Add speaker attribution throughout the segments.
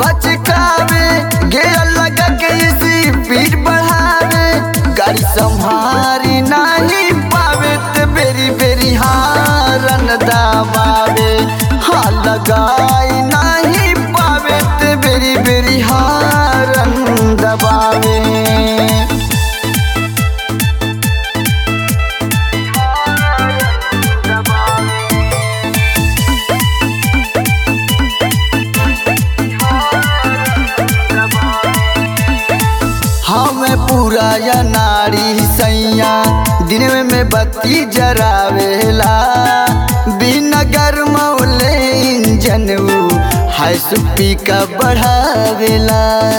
Speaker 1: हचकावे gear लगा के speed बढ़ावे गाड़ी संभारी नहीं पावे ते बेरी बेरी हारन दबावे हाँ लगाई नहीं पावे ते बेरी बेरी हारन दबावे हमें पूरा या नारी सैया दिन में बत्ती जरावेला बिना गरमौले इंजन हाई सुपी का बढ़ावेला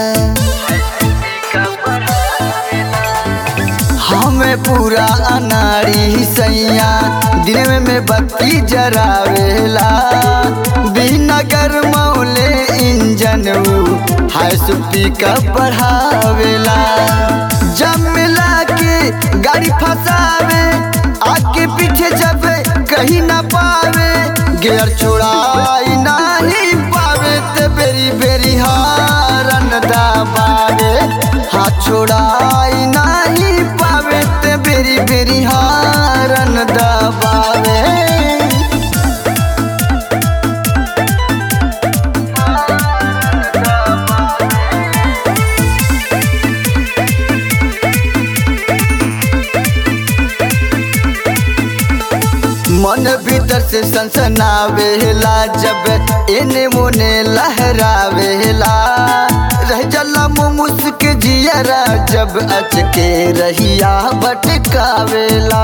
Speaker 1: हमें पूरा अनारी सैया दिन में बत्ती जरावेला बिना गरमौले इंजन हाई सुपी का बढ़ावेला जब मिला के गाड़ी फंसावे आगे पीछे जब कहीं ना पावे गियर छोड़ाई नहीं पावे ते बेरी बेरी हारन दबावे हाथ छोड़ाई नहीं पावे ते बेरी बेरी हारन दबावे मन भीतर से सनसनावेला जब एने मोने लहरावेला रह जला मुस्क जियरा जब अचके रहिया भटकावेला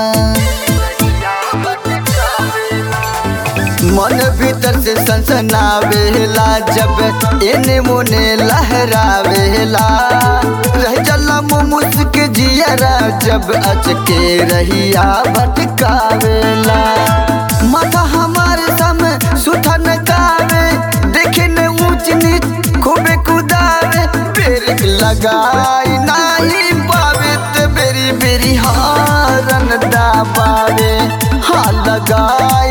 Speaker 1: मन भीतर से सनसनावेला जब एने मोने लहरावेला रह जला मुस्क जियरा जब अचके रहिया भटकावेला माथा हमारे सम सुथन गावे देखे न ऊंच नीच खूबे कुदावे ब्रेक लगाई नहीं पावे ते बेरी बेरी हारन दबावे हाँ लगाई